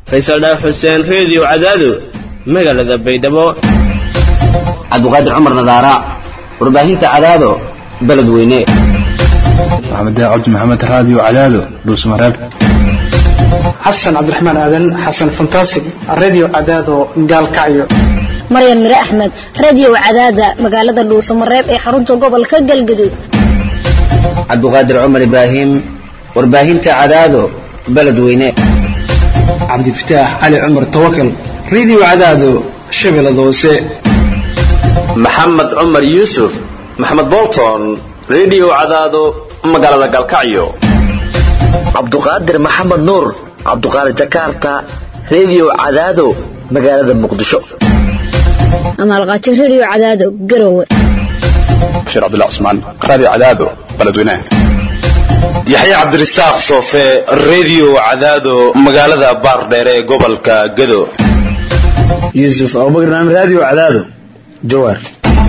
faysal dhaaf xuseen reediyo cadaado magaalada baydhabo cabdiqaadir cumar nadaara warbaahinta cadaado beled weyne maxamed cabdi maxamed raadiyo cadaado dhuusmareeb xasan cabdiraxmaan aadan xasan fantasig radio cadaado gaalkacyo maryan mire axmed radio cadaada magaalada dhuusamareeb ee xarunta gobolka galgaduud cabdiqaadir cumar ibraahim warbaahinta cadaado beled weyne cabdifataax cali cumar tawakal radio cadaado shabeellada hoose maxamed cumar yuusuf maxamed bolton radio cadaado magaalada galkacyo cabduqaadir maxamed nuur cabduqaadir jakarta radio cadaado magaalada muqdisho amaalqaajo radio cadaado garowe bashiir cabdullah cusmaan raadiyo cadaado beledweynaha yaxya cabdirasaaq soofe radio cadaado magaalada baardheere ee gobolka gado yuusuf abubakar naam radio cadaado jawaar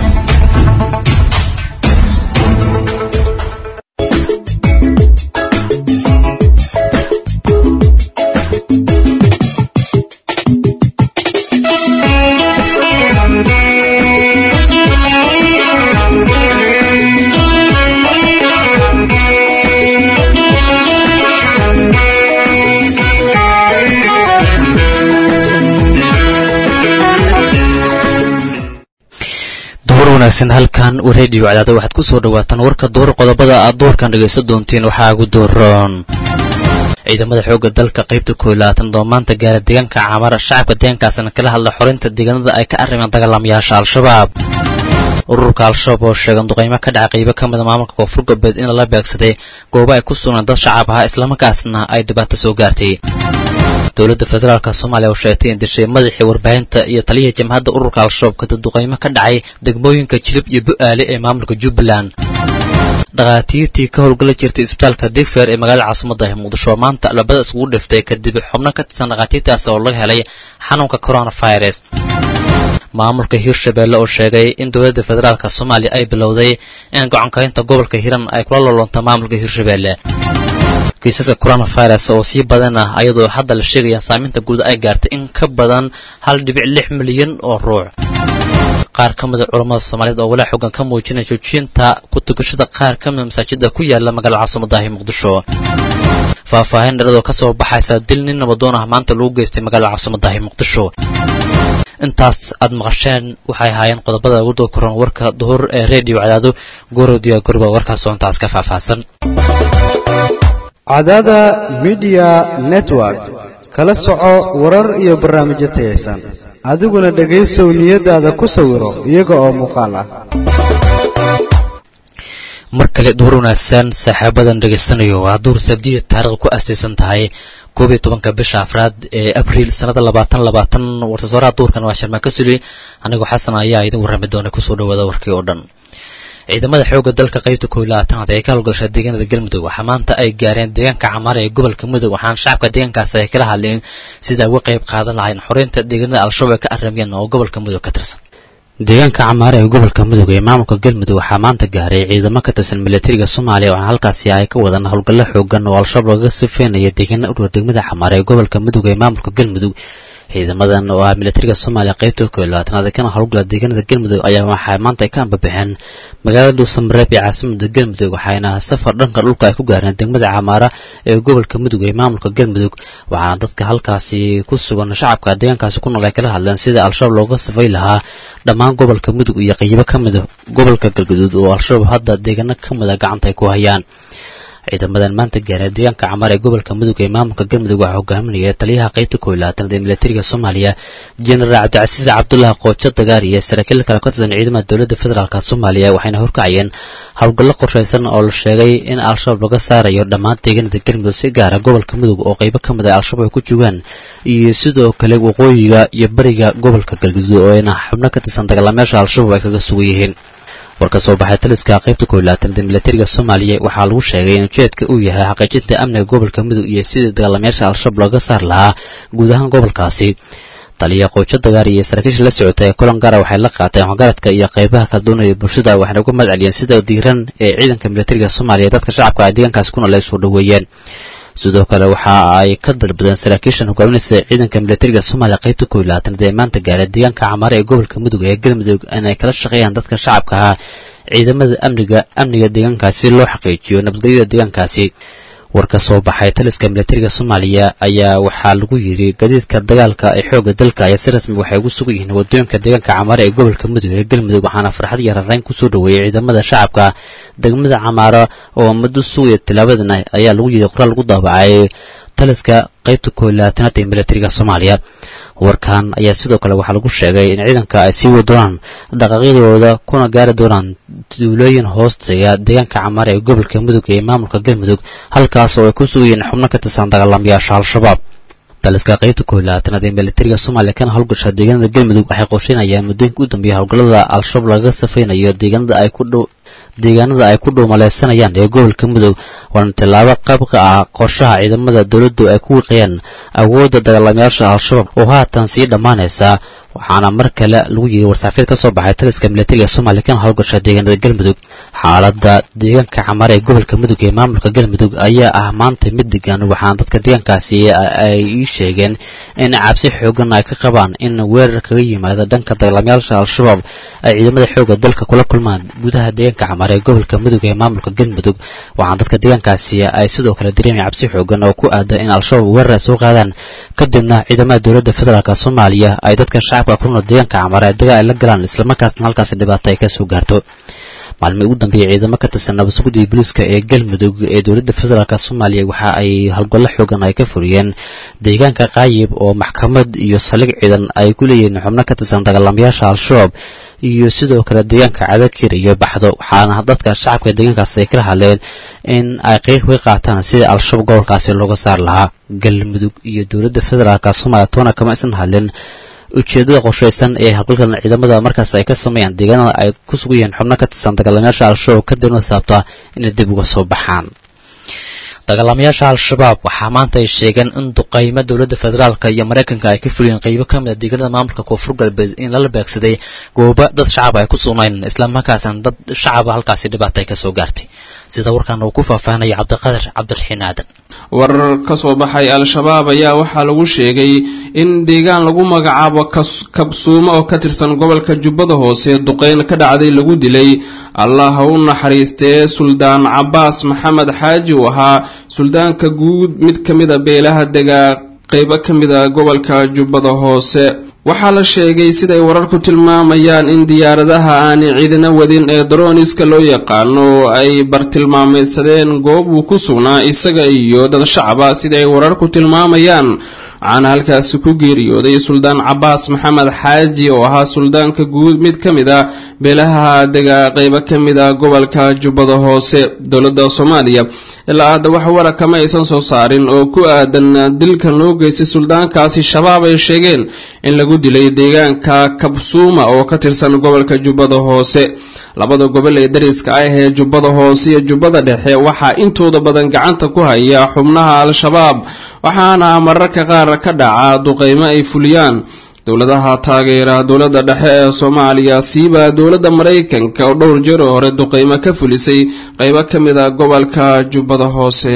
wanaagsan halkan redio cadaada waxaad ku soo dhawaataan warka door qodobada aad doorkan dhegaysan doontiin waxaa ugu dooroon ciidamada xoogga dalka qaybta koo labaatan doomaanta gaara deegaanka camar shacabka deegaankaasna kala hadla xorinta deegaanada ay ka arrimeen dagaalamayaasha al-shabaab ururka al-shabaab oo sheegan duqaymo ka dhaca qaybo ka mida maamulka koonfur galbeed in lala beegsaday goobo ay ku sugnaan dad shacab ahaa islamarkaasna ay dhibaato soo gaartay dowladda federaalk soomaaliya oo sheegtay in dishay madaxii warbaahinta iyo taliyihii jamhadda ururka al-shabaab kadib duqaymo ka dhacay degmooyinka jilib iyo bu-aale ee maamulka jubbaland dhakhaatiirtii ka howlgala jirtay isbitaalka digfeer ee magaalada caasimadda muqdisho maanta labada iskugu dhiftay kadib xubno ka tirsan dhakhaatiirtaas oo laga helay xanuunka coronavirus maamulka hirshabeelle oo sheegay in dowladda federaalk soomaaliya ay bilowday in gocankaynta gobolka hiran ay kula loloonto maamulka hirshabeelle kiisaska coronavirus oo sii badan ah ayadoo hadda la sheegaya saameynta guud ay gaartay in ka badan hal dhibic lix milyan oo ruux qaar ka mida culammada soomaaliyeed oo walaa xoogan ka muujinaya joojiyinta ku tukashada qaar ka mida masaajida ku yaala magaalada caasimadahi muqdisho faahfaahin dharadoo ka soo baxaysa dil nin nabadoon ah maanta lagu geystay magaalada caasimadahi muqdisho intaas aad maqasheen waxay ahaayeen qodobada ugu doo koran warka duhur ee redio cadaado goorodiya gorba warkaas oo intaas ka faahfaahsan cadaada midiya network kala soco warar iyo barnaamijyo tayaysan adiguna dhegaysow niyadaada ku sawiro iyaga oo muuqaal ah mar kale duhur wanaagsan saaxiibadan dhegaysanayo waa duhur sabdiya taarikhda ku astaysan tahay koob iyo tobanka bisha afraad ee abriil sanada labaatan labaatan wartasooraha duurkan waa sharmaa ka suli anigoo xasan ayaa idin warrami doona kusoo dhawaada warkii oo dhan ciidamada xoogga dalka qaybta koob iyo labaatanaad ee ka howlgasha deegaanada galmudug waxaa maanta ay gaareen deegaanka camaar ee gobolka mudug waxaana shacabka deegaankaasi ay kala hadleen sida ay uga qayb qaadan lahayn xoreynta deegaanada al-shabaab ay ka arramiyeen oo gobolka mudug ka tirsan deegaanka camaare ee gobolka mudug ee maamulka galmudug waxaa maanta gaaray ciidamo ka tirsan milatariga soomaaliya waxaana halkaasi ay ka wadaan howlgallo xoogan oo al-shabaab lagaga sifeynaya deegaana u dhow degmada camaare ee gobolka mudug ee maamulka galmudug ciidamadan oo ah milatariga soomaaliya qaybta koo iyo labaatanaad kana howlgala deegaanada galmudug ayaa waxaa maanta ay ka ambabaxeen magaalada dhuusamareeb ee caasimada galmudug waxayna safar dhanka dhulka ay ku gaareen degmada camaara ee gobolka mudug ee maamulka galmudug waxaana dadka halkaasi ku sugan shacabka deegaankaasi ku nool ay kala hadleen sida al-shabaab looga safay lahaa dhammaan gobolka mudug iyo qaybo ka mida gobolka galgaduud oo al-shabaab hadda deegaano ka mida gacanta ay ku hayaan ciidamadan maanta gaareen deegaanka camaar ee gobolka mudug ee maamulka galmudug waxaa hogaaminaya taliyaha qaybta koo iyo labaatanaad ee milatariga soomaaliya jenaraal cabdicasiis cabdullah qoojo dagaar iyo saraakiil kale ka tirsan ciidamada dowladda federaalk soomaaliya waxayna horkacayeen howlgallo qorshaysan oo la sheegay in al-shabaab laga saarayo dhammaan deegaanada galmudug si gaara gobolka mudug oo qaybo ka mid a al-shabaab ay ku joogaan iyo sidoo kale waqooyiga iyo bariga gobolka galgaduud oo ayna xubno ka tirsan dagaalamayaasha al-shabaab ay kaga sugan yihiin war ka soo baxay taliska qaybta koo iyo labaatanaad milatariga soomaaliya waxaa lagu sheegay in ujeedka uu yahay xaqiijinta amniga gobolka mudug iyo sidii dagaalamayaasha al-shabaab looga saar lahaa guud ahaan gobolkaasi taliya qoojo dagaar iyo saraakiisha la socota ee kulan gaara waxay la qaateen waxgaradka iyo qaybaha kala duwanaya bulshada waxayna uga mahad celiyeen sida diiran ee ciidanka milatariga soomaaliya dadka shacabka ay deegaankaasi ku nool ay soo dhoweeyeen sidoo kale waxa ay ka dalbadeen saraakiishan hogaaminaysa ciidanka militariga soomaaliya qaybta koob iyo labaatanaad ee maanta gaara deegaanka camaare ee gobolka mudug ee galmudug inay kala shaqeeyaan dadka shacabka ah ciidamada amniga amniga deegaankaasi loo xaqiijiyo nabadgelyada deegaankaasi war ka soo baxay taliska militariga soomaaliya ayaa waxaa lagu yidhi gadiidka dagaalka ee xoogga dalka ayaa si rasmi waxay ugu sugan yihiin wadooyinka deegaanka camaare ee gobolka mudug ee galmudug waxaana farxad iyo rarayn kusoo dhoweeyey ciidamada shacabka degmada camaara oo muddo sugaya tilaabadan ayaa lagu yidhi qoraal lagu daabacay taliska qaybta koob iyo labaatanaad ee militariga soomaaliya warkan ayaa sidoo kale waxaa lagu sheegay in ciidanka ay sii wadi doonaan dhaqaaqyadooda kuna gaari doonaan duulooyin hoosteya deegaanka camaare ee gobolka mudug ee maamulka galmudug halkaas oo ay ku sugayeen xubno ka tirsan dagaalamayaasha al-shabaab taliska qaybta koob iyo labaatanaad ee militariga soomaaliya kana howlgasha deegaanada galmudug waxay qorsheynayaan muddooyinka u dambeeya howlgallada al-shabaab lagaga safaynayo deegaanada ay ku dhow deegaanada ay ku dhuumaleysanayaan ee gobolka mudug waana tillaabo qayb ka ah qorshaha ciidamada dowladdu ay ku wiiqayaan awoodda dagaalamayaasha al-shabaab oo haatan sii dhammaanaysa waxaana mar kale lagu yiri warsaafeed ka soo baxay taliska militariga soomaaliya kana howlgasha deegaanada galmudug xaaladda deegaanka camare ee gobolka mudug ee maamulka galmudug ayaa ah maanta mid degan waxaana dadka deegaankaasi ay ii sheegeen in cabsi xoogan ay ka qabaan in weerar kaga yimaada dhanka dagaalamayaasha al-shabaab ay ciidamada xoogga dalka kula kulmaan gudaha deegaanka camare ee gobolka mudug ee maamulka galmudug waxaana dadka deegaankaasi ay sidoo kale dareemaya cabsi xoogan oo ku aada in al-shabaab weerar ay soo qaadaan kadibna ciidamada dowladda federaalk soomaaliya ay dadka shacabka kulnool deegaanka camare ay dagaal ay la galaan islamarkaasna halkaasi dhibaato ay ka soo gaarto maalmihii ugu dambeeyey ciidamo ka tirsan nabadsuguddii booliiska ee galmudug ee dowladda federaalk soomaaliya waxa ay howlgallo xoogan ay ka furiyeen deegaanka qaayib oo maxkamad iyo saldhig ciidan ay ku leeyihiin xubno ka tirsan dagaalamayaasha al-shabaab iyo sidoo kale deegaanka cabakir iyo baxdo waxaana dadka shacabka deegaankaas ay kala hadleen in ay qeyb ka qaataan sidii al-shabaab gobolkaasi looga saari lahaa galmudug iyo dowladda federaalk soomaaliya toona kama isan hadlin ujeeddada qorshaysan ee howlgalkan ciidamada markaas ay ka sameeyaan deegaanada ay ku sugan yihiin xubno ka tirsan dagaalamayaasha al-shabaab kadibna saabta inay dib uga soo baxaan dagaalamayaasha al-shabaab waxaa maanta ay sheegeen in duqaymo dowladda federaalka iyo maraykanka ay ka fuliyeen qaybo ka mid a deegaanada maamulka koonfur galbeed in lala beegsaday goobo dad shacab ay ku sugnayn islamarkaasna dad shacaba halkaasi dhibaata ay ka soo gaartay sida warkan uu ku faahfaahinaya cabdiqadir cabdiraxiin aadan warar ka soo baxay al-shabaab ayaa waxaa lagu sheegay in deegaan lagu magacaabo kabsuumo oo ka tirsan gobolka jubbada hoose duqeyn ka dhacday lagu dilay allah ha u naxariistee suldaan cabaas maxamed xaaji uu ahaa suldaanka guud mid ka mid a beelaha degaa qeybo ka mid a gobolka jubbada hoose waxaa la sheegay siday wararku tilmaamayaan in diyaaradaha aanay ciidina wadin ee daroniska loo yaqaano ay bartilmaameydsadeen goob uu ku sugnaa isaga iyo dad shacaba sida ay wararku tilmaamayaan waxaana halkaasi ku geeriyooday suldaan cabaas maxamed xaaji oo ahaa suldaanka guud mid ka mid a beelaha dega qeybo ka mid a gobolka jubbada hoose dowladda soomaaliya ilaa hadda wax wara kama aysan soo saarin oo ku aadan dilkan loo geystay suldaankaasi shabaab ay sheegeen in lagu dilay deegaanka kabsuuma oo ka tirsan gobolka jubbada hoose labada gobol ee dariska ah ee jubbada hoose iyo jubbada dhexe waxaa intooda badan gacanta ku haya xubnaha al-shabaab waxaana mararka qaar ka dhaca duqeymo ay fuliyaan dowladaha taageera dowladda dhexe ee soomaaliya siiba dowladda maraykanka oo dhowr jeer oo hore duqeymo ka fulisay qeybo ka mid a gobolka jubbada hoose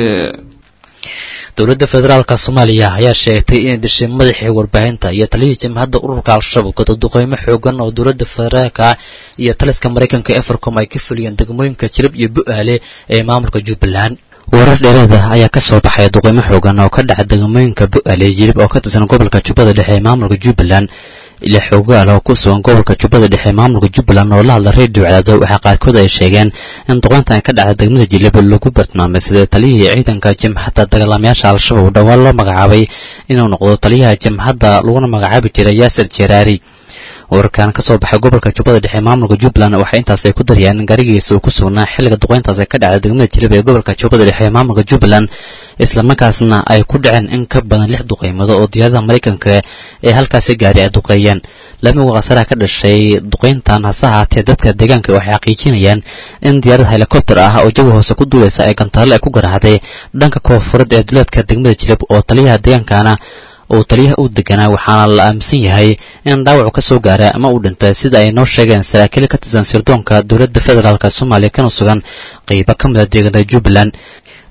dowladda federaalka soomaaliya ayaa sheegtay inay dishay madaxii warbaahinta iyo taliyihii jamhadda ururka al-shabaab gado duqeymo xoogan oo dowladda federaalka iyo taliska maraykanka efercom ay ka fuliyeen degmooyinka jirib iyo bu-aale ee maamulka jubbaland warar dheeraada ayaa ka soo baxay duqeymo xoogan oo ka dhaca degmooyinka bu-aale jirib oo ka tirsan gobolka jubbada dhexe ee maamulka jubbaland ila xoogaal oo ku sugan gobolka jubbada dhexe ee maamulka jubbaland oo la hadla reediyo cadaado waxaa qaarkood ay sheegeen in duqeyntan ka dhacda degmada jilib lagu bartilmaamay sida taliyihii ciidanka jamhadda dagaalamayaasha al-shabaab dhowaan loo magacaabay inuu noqdo taliyaha jamhadda laguna magacaabi jiray yaasir jeraari wararkan ka soo baxay gobolka jubbada dhexe maamulka jubbaland waxay intaas ay ku dariyaan in gaarigiisa uu ku sugnaa xilliga duqeyntaas ay ka dhacday degmada jilib ee gobolka jubbada dhexe ee maamulka jubbaland islamarkaasna ay ku dhaceen in ka badan lix duqeymado oo diyaaradaha maraykanka ee halkaasi gaari ay duqeeyeen lamiga khasaraha ka dhashay duqeyntan hase ahaatee dadka deegaanka waxay xaqiijinayaan in diyaarad helikobter ah oo jawi hoose ku duulaysa ay gantaale ay ku garaacday dhanka koonfureed ee duleedka degmada jilib oo taliyaha deegaankana uu taliyaha u deganaa waxaana la aaminsan yahay in dhaawacu ka soo gaara ama uu dhintay sida ay noo sheegeen saraakiil ka tirsan sirdoonka dowladda federaalk soomaaliya kana sugan qeybo ka mid a deegaanada jubbaland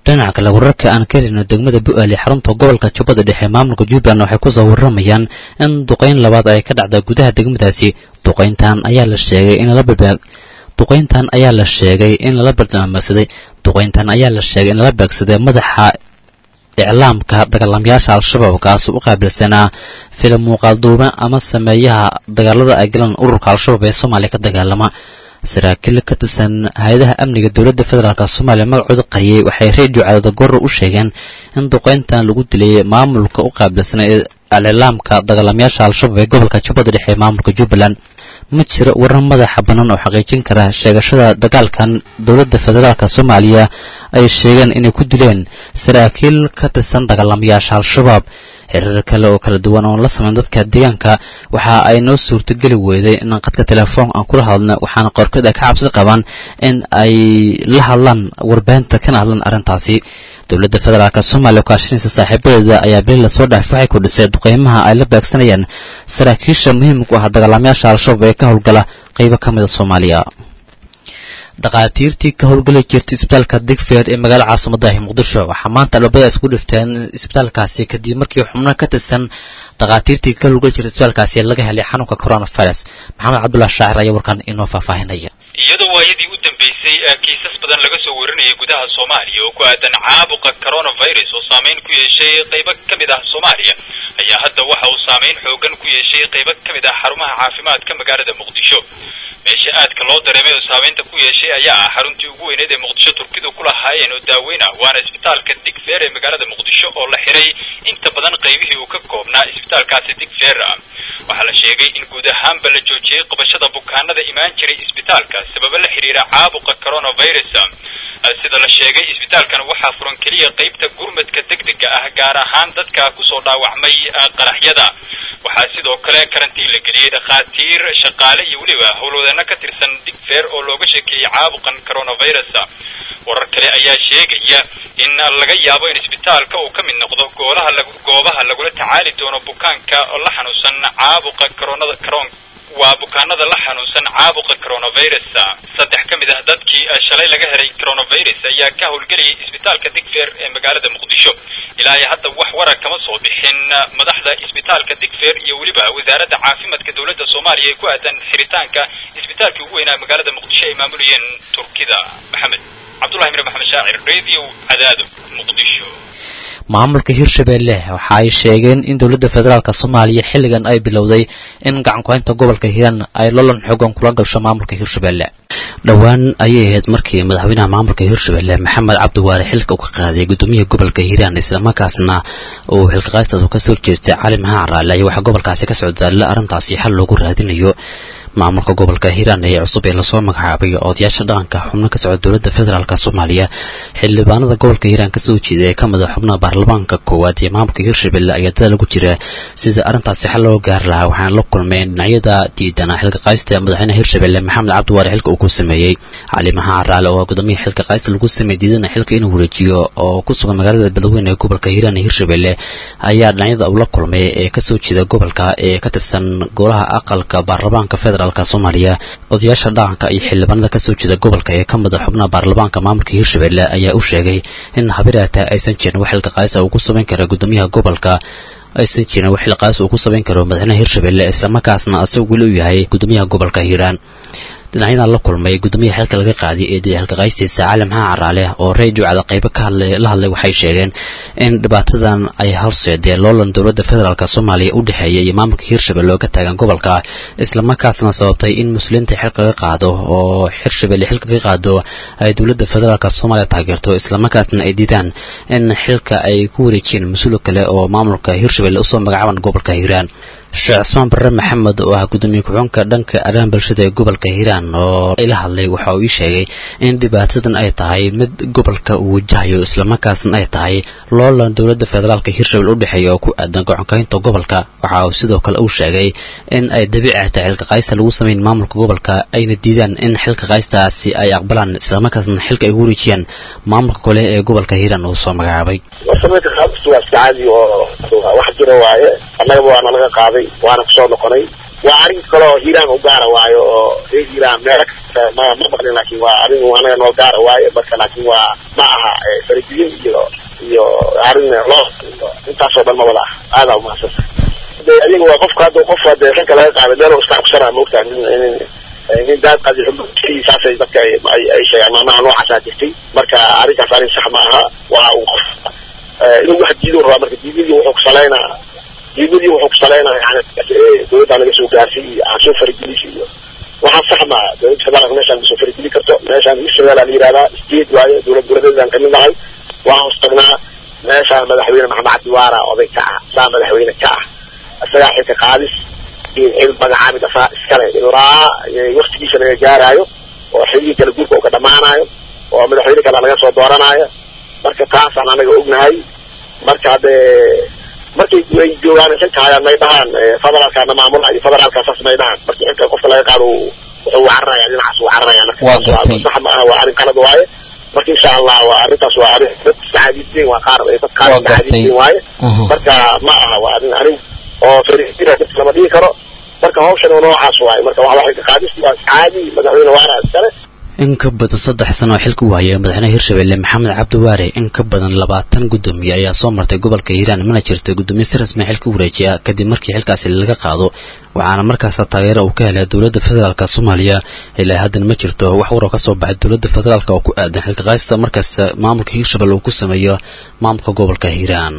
dhinaca kale wararka aan ka helino degmada bu-aali xarunta gobolka jubbada dhexe maamulka jubbaland waxay kusoo waramayaan in duqayn labaad ay ka dhacda gudaha degmadaasi duqayntan ayaa la sheegay in lala balbaag duqayntan ayaa la sheegay in lala barnaamijsaday duqayntan ayaa la sheegay in lala beegsaday madaxa iclaamka dagaalamayaasha al-shabaab kaasoo u qaabilsanaa filim muuqaalduume ama sameeyaha dagaalada ay galaan ururka al-shabaab ee soomaaliya ka dagaalama saraakiil ka tirsan hay-adaha amniga dowladda federaalk soomaaliya magacooda qariyey waxay reediyo cadaada gorra u sheegeen in duqayntan lagu dilay maamulka u qaabilsanaa ee al-iclaamka dagaalamayaasha al-shabaab ee gobolka jubbada dhexe ee maamulka jubbaland ma jiro warar madaxa bannaan oo xaqiijin kara sheegashada dagaalkan dowladda federaalk soomaaliya ay sheegeen inay ku dileen saraakiil ka tirsan dagaalamayaasha al-shabaab xiriir kale oo kala duwan oon la samayn dadka deegaanka waxa ay noo suurtogeli weyday in qadka telefoon aan kula hadlno waxaana qorkeed ay ka cabsi qabaan in ay la hadlaan warbaahinta kana hadlaan arrintaasi dowladda federaalk soomaaliya oo kaashanaysa saaxiibadeeda ayaa beli lasoo dhaafay waxay kordhisay duqeymaha ay la beegsanayaan saraakiisha muhiimka u ah dagaalamayaasha al-shabaab ee ka howlgala qaybo ka mida soomaaliya dhakhaatiirtii ka howlgeli jirtay isbitaalka digfeer ee magaalada caasimadahi muqdisho waxaa maanta albaabada isku dhifteen isbitaalkaasi kadib markii xubno ka tirsan dhakhaatiirtii ka howlgeli jirtay isbitaalkaasi laga helay xanuunka coronavirus maxamed cabdullah shaacir ayaa warkan inoo faahfaahinaya iyadoo waayadii u dambeysay kiisas badan laga soo warinayay gudaha soomaaliya oo ku aadan caabuqa coronavirus oo saameyn ku yeeshay qaybo ka mid ah soomaaliya ayaa hadda waxa uu saameyn xoogan ku yeeshay qaybo ka mid ah xarumaha caafimaadka magaalada muqdisho meesha aadka loo dareemay oo saameynta ku yeeshay ayaa ah xaruntii ugu weyneed ee muqdisho turkidu ku lahaayeen oo daaweyn ah waana isbitaalka digfeer ee magaalada muqdisho oo la xiray inta badan qaybihii uu ka koobnaa isbitaalkaasi digfeer waxaa la sheegay in guud ahaanba la joojiyey qabashada bukaanada imaan jiray isbitaalka sababo la xidhiira caabuqa coronavirus sida la sheegay isbitaalkan waxaa furan keliya qaybta gurmadka degdega ah gaar ahaan dadka kusoo dhaawacmay qaraxyada waxaa sidoo kale karantiin la geliyey dhakhaatiir shaqaale iyo weliba howlwadeeno ka tirsan digfeer oo looga sheekeeyey caabuqan coronavirus warar kale ayaa sheegaya in laga yaabo in isbitaalka uu ka mid noqdo goolaha goobaha lagula tacaali doono bukaanka la xanuunsan caabuqa coronada caron waa bukaanada la xanuunsan caabuqa coronavirus saddex ka mid ah dadkii shalay laga helay coronavirus ayaa ka howlgelayay isbitaalka digfeer ee magaalada muqdisho ilaa iyo hadda wax warar kama soo bixin madaxda isbitaalka digfeer iyo weliba wasaaradda caafimaadka dowladda soomaaliya ee ku aadan xiritaanka isbitaalkii ugu weynaa magaalada muqdisho ay maamulayeen turkida maxamed cabdullahi mir maxamed shaacir radio cadaado muqdisho maamulka hirshabeelle waxa ay sheegeen in dowladda federaalk soomaaliya xilligan ay bilowday in gacankuhaynta gobolka hiiraan ay lolan xoogan kula gasho maamulka hirshabeelle dhowaan ayay ahayd markii madaxweynaha maamulka hirshabeelle maxamed cabdiwaare xilka uu ka qaaday guddoomiyaha gobolka hiiraan islamarkaasna uu xilkaqaystaas ka soo jeestay cali maxaan raale ayaa waxaa gobolkaasi ka socdaalla arrintaasi xal loogu raadinayo maamulka gobolka hiiraan ee cusub ee lasoo magacaabay odayaasha dhaqanka xubno ka socda dowladda federaalk soomaaliya xildhibaanada gobolka hiiraan kasoo jeeda ee ka mid a xubnaha baarlamaanka koowaad ee maamulka hirshabelle ayaa dada lagu jira sida arrintaasi xal loo gaari lahaa waxaana la kulmeen dhinacyada diidana xilka qaysta madaxweynaha hirshabelle maxamed cabdiwaare xilka uu ku sameeyey cali maxaan raale oo gudoomiyaha xilka qaysta lagu sameeyey diidana xilka inuu wareejiyo oo ku sugan magaalada beledweyne ee gobolka hiiraan ee hirshabelle ayaa dhinacyada uu la kulmay ee kasoo jeeda gobolka ee ka tirsan golaha aqalka baarlamaanka federal soomaaliya odayaasha dhaqanka iyo xildhibaanada kasoo jeeda gobolka ee ka mid a xubnaha baarlamaanka maamulka hirshabelle ayaa u sheegay in habiraata aysan jirin wax xilka qaaysa uu ku samayn kara guddoomiyaha gobolka aysan jirin wax xilka qaaysa uu ku samayn karo madaxweynaha hirshabelle islamarkaasna asaga weli u yahay guddoomiyaha gobolka hiiraan dhinacyadan la kulmay guddoomiyaha xilka laga qaaday ee xilka qaystiisa cali maxaa caraale oo radio cada qaybo ka hadlay la hadlay waxay sheegeen in dhibaatadan ay horseedeen loolan dowladda federaalk soomaaliya u dhexeeya iyo maamulka hirshabelle oo ka taagan gobolka islamarkaasna sababtay in muslimiinta xilka ka qaado oo hirshabelle xilka ka qaado ay dowladda federaalk soomaaliya taageerto islamarkaasna ay diidaan in xilka ay ku wareejiyeen mas-uul kale oo maamulka hirshabelle usoo magacaaban gobolka hiiraan sheekh cismaan barre maxamed oo ah guddoomiye ku-xunka dhanka arrimaha bulshada ee gobolka hiiraan oo ila hadlay waxa uu ii sheegay in dhibaatadan ay tahay mid gobolka uu wajahayo islamarkaasna ay tahay loolan dowladda federaalka hirshabelle u dhexeeya oo ku aadan gacankaynta gobolka waxa uu sidoo kale uu sheegay in ay dabiici tahay xilka qaysta lagu sameyn maamulka gobolka ayna diidaan in xilka qaystaasi ay aqbalaan islamarkaasna xilka ay ku wareejiyaan maamulka kale ee gobolka hiiraan uu soo magacaabay warsameynta qaabkiisu waa iska caadi oo wax jira waaye annagaba waana laga qaaday waana kusoo noqonay waa arrin kaloo hiiraan u gaara waayo oo reer hiiraan meelo kasta ma ma maqlin laakiin waa arrin anaga noo gaara waaye marka laakiin waa ma aha faragelin iyo iyo arrin loo iyo intaasoo dhan ma wada ah aadaa umahadsan de adiga waa qofka hadda qof hadde xilka laga qaaday meel iska cabsana maogtaa nin nin nin daad qaadi saasay dadka ay ay sheegaan maamaha noocaasaa jirtay marka arrinkaas arrin sax ma aha waa uu qof inuu wax diido rabaa marka diidadii wuxuu kusalaynaa diidadii wuxuu kusalaynaa yani dowladda laga soo gaarsiy iyo aan soo faragelisi iyo waxaa sax maa dowladda federaalka meeshaan ma soo farageli karto meeshaan israel la yihahdaa state waayo dowlad goboleedeedaan kamid nahay waa hoos tagnaa meeshaan madaxweyne maxamed cabdiwaara oday ka ah saa madaxweyne ka ah isagaa xilka qaadis iyo cil magacaabid asaa iskale ilaa waktigiisa laga gaaraayo oo xilligii kala guurka uu ka dhamaanayo oo madaxweyne kale laga soo dooranaayo marka taasaan anaga ognahay marka hadde markay ay joogaan xilka hayaan may dhahaan federaalkaana maamula iyo federaalka saas may dhahaan markii xilka qofka laga qaado wuxuu cararaya dhinacaas uu cararaya marka sax ma aha waa arrin qalad waaye marka insha allah waa arrintaas waa arrin dad saxaadiisiin waa qaar dad qaar saxaadiisiin waaye marka ma aha waa arrin arrin oo fariisira dadka lama dhigi karo marka hawshan noocaas waaye marka waxa waxay ka qaadis waa caadi madaxweyne waara iskale in ka badan saddex sano oo xilka u hayay madaxweynaha hirshabelle maxamed cabdiwaare in ka badan labaatan gudoomiye ayaa soo martay gobolka hiiraan mana jirto gudoomiye si rasmi xilka u wareejiya kadib markii xilkaasi laga qaado waxaana markaas taageero uu ka helay dowladda federaalk soomaaliya ilaa haddana ma jirto wax waroo ka soo baxay dowladda federaalk oo ku aadan xilka qaadista markaas maamulka hiirshabelle uu ku sameeyo maamulka gobolka hiiraan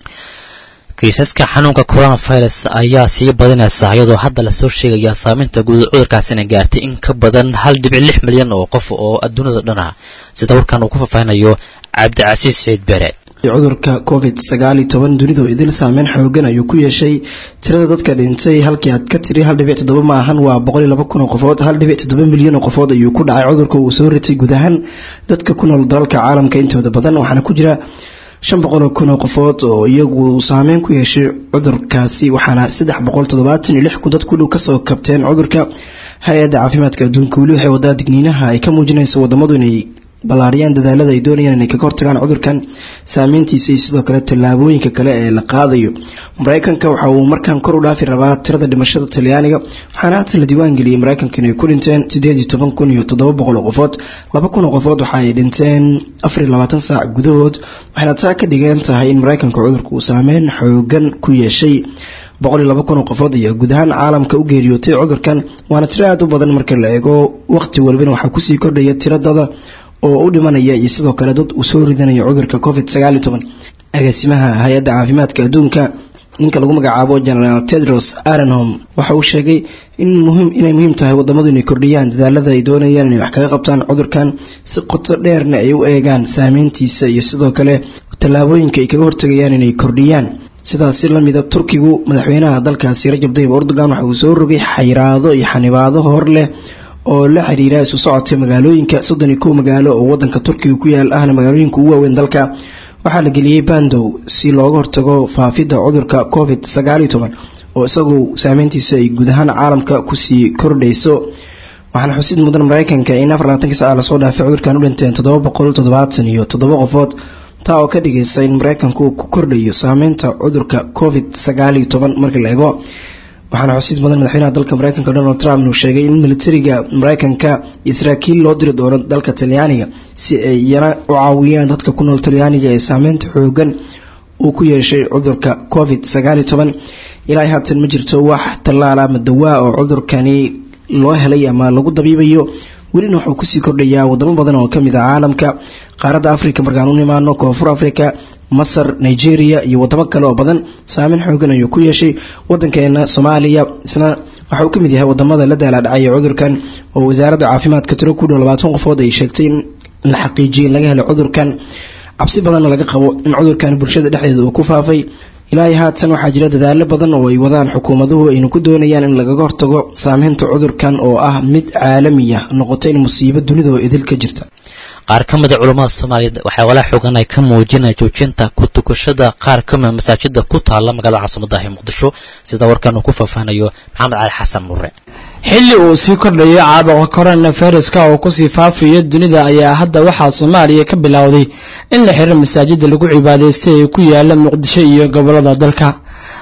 kiisaska xanuunka coronavirus ayaa sii badinaysa iyadoo hadda lasoo sheegaya saameynta guud cudurkaasina gaartay in ka badan hal dhibic lix milyan oo qof oo adduunyada dhan ah sida warkan uu ku faahfaahinayo cabdicasiis saciid bere cudurka covid sagaal iyo toban dunidu idil saameyn xoogan ayuu ku yeeshay tirada dadka dhintay halkii aad ka tiri hal dhibic toddoba ma ahan waa boqol iyo laba kun oo qofood hal dhibic toddoba milyan oo qofood ayuu ku dhacay cudurka uu soo ritay guud ahaan dadka ku nool dalalka caalamka intooda badan waxaana ku jira shan boqol oo kun oo qofood oo iyagu saameyn ku yeeshay cudurkaasi waxaana saddex boqol toddobaatan iyo lix kun dad ku dhow kasoo kabteen cudurka hay-adda caafimaadka adduunka weli waxay wadaa digniinaha ay ka muujinayso wadamadu inay ballaariyaan dadaalada ay doonayaan inay kaga hortagaan cudurkan saameyntiisa iyo sidoo kale tallaabooyinka kale ee la qaadayo mareykanka waxa uu markaan kor u dhaafi rabaa tirada dhimashada talyaaniga waxaana haatan la diiwaan geliyey mareykanka inay ku dhinteen sideed iyo toban kun iyo toddoba boqol oo qofood laba kun oo qofood waxa ay dhinteen afar iyo labaatan saac gudahood waxayna taa ka dhigan tahay in mareykanka cudurka uu saameyn xoogan ku yeeshay boqol iyo laba kun oo qofood ayaa guud ahaan caalamka u geeriyootay cudurkan waana tiro aada u badan marka la eego waqti walbana waxaa kusii kordhaya tiradada oo u dhimanaya iyo sidoo kale dad uu soo ridanaya cudurka covid sagaal iyo toban agaasimaha hay-adda caafimaadka adduunka ninka lagu magacaabo generaal tedros arenhom waxa uu sheegay in muhiim inay muhiim tahay wadamadu inay kordhiyaan dadaalada ay doonayaan inay wax kaga qabtaan cudurkan si qoto dheerna ay u eegaan saameyntiisa iyo sidoo kale tallaabooyinka ay kaga hortagayaan inay kordhiyaan sidaasi lamida turkigu madaxweynaha dalkaasi rajab tayyib erdogan waxa uu soo rogay xayiraado iyo xanibaado hor leh oo la xiriira isu socodka magaalooyinka soddon iyo kow magaalo oo wadanka turkiga ku yaal ahna magaalooyinka ugu waaweyn dalka waxaa la geliyey bandow si looga hortago faafidda cudurka covid sagaal iyo toban oo isagu saameyntiisa ay guud ahaan caalamka kusii kordhayso waxaana xusid mudan mareykanka in afar labaatanki saca lasoo dhaafay cudurkan u dhinteen toddoba boqol toddobaatan iyo toddoba qofood taa oo ka dhigaysa in mareykanka uu ku kordhayo saameynta cudurka covid sagaal iyo toban marka la eego waxaana xusid mudan madaxweynaha dalka mareykanka donald trump inuu sheegay in militariga mareykanka iyo saraakiil loo diri doono dalka talyaaniga si ay iyana u caawiyaan dadka ku nool talyaaniga ee saameynta xoogan uu ku yeeshay cudurka covid sagaal iyo toban ilaa haatan ma jirto wax tallaal ama dawaa oo cudurkani loo helay ama lagu dabiibayo welina wuxuu kusii kordhayaa wadamo badan oo kamid ah caalamka qaaradda africa markaan u nimaano koonfur africa masar nigeria iyo wadamo kale oo badan saameyn xoogan ayuu ku yeeshay wadankeena soomaaliya isna waxa uu ka mid yahay wadamada la daalaadhacaya cudurkan oo wasaaradda caafimaadka tiro ku dhow labaatan qofood ay sheegtay in la xaqiijiyay in laga helay cudurkan cabsi badanna laga qabo in cudurkan bulshada dhexdeeda uu ku faafay ilaahay haatan waxaa jira dadaalo badan oo ay wadaan xukuumaduhu ayna ku doonayaan in lagaga hortago saameynta cudurkan oo ah mid caalamiya noqotay in musiibo dunida oo idil ka jirta qaar ka mida culammada soomaaliyeed waxaa walaa xoogan ay ka muujinaya joojinta ku tukashada qaar ka mida masaajida ku taalla magaalada caasimadahi muqdisho sida warkan uu ku faahfaahnayo maxamed cali xasan mure xilli uu sii kordhayo caabuqa coronaviruska oo kusii faafayo dunida ayaa hadda waxaa soomaaliya ka bilowday in la xiro masaajida lagu cibaadaystay ee ku yaala muqdisho iyo gobolada dalka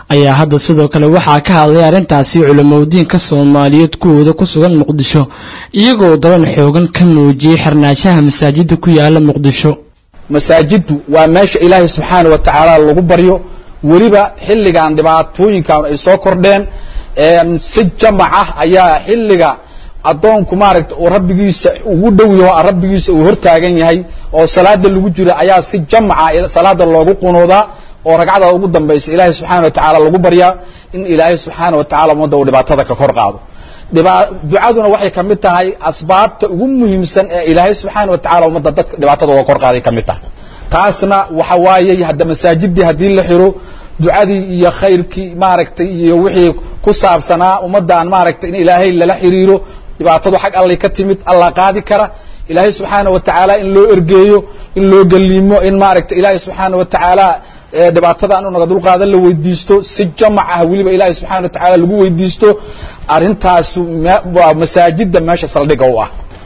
ayaa hadda sidoo kale waxaa ka hadlay arrintaasi culimadiinka soomaaliyeed kuwooda ku sugan muqdisho iyagoo daban xoogan ka muujiyey xirnaanshaha masaajida ku yaala muqdisho masaajiddu waa meesha ilaahay subxaana wa tacaala lagu baryo weliba xilligan dhibaatooyinkan ay soo kordheen si jamac ah ayaa xilliga addoonku maaragta uu rabbigiisa ugu dhow yaho rabbigiisa uu hortaagan yahay oo salaada lagu jiro ayaa si jamaca salaada loogu qunuudaa oo ragcada ugu dambaysa ilaahay subxaana wa tacaala lagu baryaa in ilaahay subxaana wa tacala ummadda uu dhibaatada ka kor qaado ducaduna waxay ka mid tahay asbaabta ugu muhiimsan ee ilaahay subxaana wa tacala ummadda dadka dhibaatada uga kor qaaday ka mid tahay taasna waxa waaye hadda masaajidii haddii la xiro ducadii iyo khayrkii maaragtay iyo wixii ku saabsanaa ummaddan maaragtay in ilaahay lala xiriiro dhibaatadu xag allay ka timid allah qaadi kara ilaahay subxaana wa tacaala in loo ergeeyo in loo geliimo in maaragtay ilaahay subxaana wa tacaala dhibaatada anu naga dulqaadan la weydiisto si jamac ah weliba ilaahay subxana wa tacaala lagu weydiisto arrintaasu waa masaajida meesha saldhiga u ah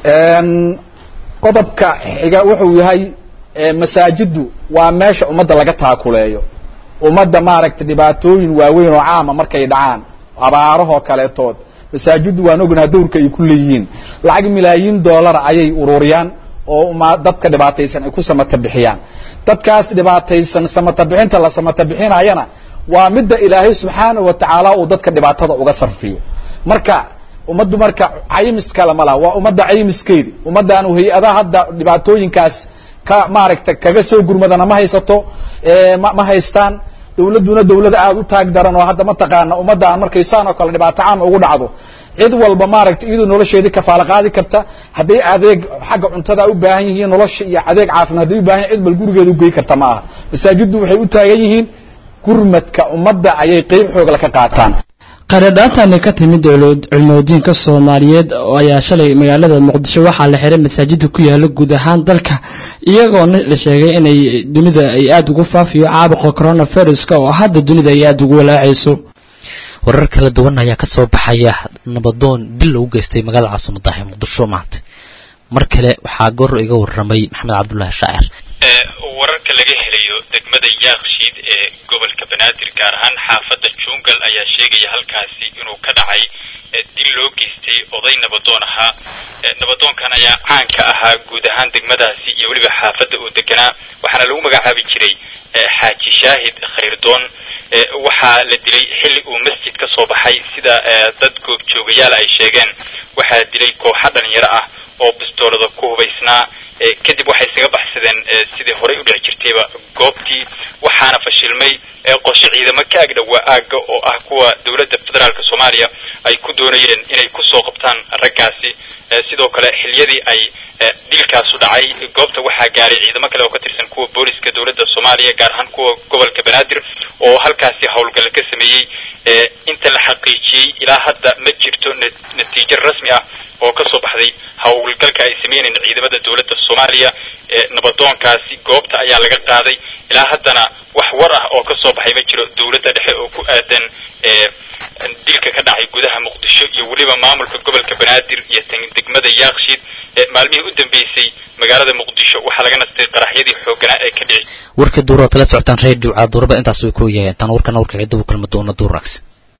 qodobka xiga wuxuu yahay masaajiddu waa meesha ummadda laga taakuleeyo ummadda maaragtay dhibaatooyin waaweyn oo caama markay dhacaan abaarahoo kaleetood masaajiddu waan ognaha dowrka ay ku leeyihiin lacag milaayiin doolara ayay ururiyaan oo dadka dhibaataysan ay ku samata bixiyaan dadkaas dhibaataysan samata bixinta la samata bixinayana waa midda ilaahay subxaana wa tacaala uu dadka dhibaatada uga sarfiyo marka ummaddu marka caymis kale ma laha waa ummadda caymiskeedi ummaddaanu hay-adaha hadda dhibaatooyinkaas ka maaragtay kaga soo gurmadana ma haysato ma haystaan dawladduna dawlad aada u taag daran oo hadda mataqaana ummaddan markay saan oo kale dhibaato caam ugu dhacdo cid walba maaragtay iyadoo nolosheedii kafaalo qaadi karta hadday adeeg xagga cuntada u baahan yihiin nolosha iyo adeeg caafimaad hadday u baahan yihin cid bal gurigeeda ugey karta ma aha masaajiddu waxay u taagan yihiin gurmadka ummadda ayay qeyb xoogla ka qaataan qaradhaantani ka timid culmodiinka soomaaliyeed ayaa shalay magaalada muqdisho waxaa la xiray masaajida ku yaala guud ahaan dalka iyagoona la sheegay inay dunida ay aada ugu faafiyo caabuqa coronaviruska oo hadda dunida ay aada ugu walaacayso warar kala duwan ayaa ka soo baxaya nabadoon dil lagu geystay magaalada caasimada ee muqdisho maanta mar kale waxaa goor iga warramay maxamed cabdulaahi shaacir wararka laga helayo degmada yaakshiid ee gobolka banaadir gaar ahaan xaafadda jungal ayaa sheegaya halkaasi inuu ka dhacay dil loo geystay oday nabadoon ahaa nabadoonkan ayaa caan ka ahaa guud ahaan degmadaasi iyo weliba xaafadda uu deganaa waxaana lagu magacaabi jiray xaaji shaahid khayrdoon waxaa la dilay xilli uu masjid ka soo baxay sida dad goobjoogayaal ay sheegeen waxaa dilay kooxa dhalinyaro ah oo bistoolada ku hubaysnaa kadib waxay isaga baxsadeen sidii horey u dhici jirtayba goobtii waxaana fashilmay qorshe ciidamo ka agdhowaa aagga oo ah kuwa dowladda federaalk soomaaliya ay ku doonayeen inay kusoo qabtaan raggaasi sidoo kale xiliyadii ay dilkaasu dhacay goobta waxaa gaaray ciidamo kale oo ka tirsan kuwa booliska dowladda soomaaliya gaar ahaan kuwa gobolka banaadir oo halkaasi howlgal ka sameeyey inta la xaqiijiyey ilaa hadda ma jirto natiijo rasmi ah oo ka soo baxday howlgalka ay sameynayeen ciidamada dowladda soomaaliya nabadoonkaasi goobta ayaa laga qaaday ilaa haddana wax war ah oo ka soo baxay ma jiro dowladda dhexe oo ku aadan dilka ka dhacay gudaha muqdisho iyo weliba maamulka gobolka banaadir iyo degmada yaakshiid maalmihii u dambeysay magaalada muqdisho waxaa laga nastay qaraxyadii xooganaa ee ka dhici warka duur oo tala socotaan reediyo caaduraba intaas way ku yahay intaan warkan warka ciidda u kulma doona duur raagsi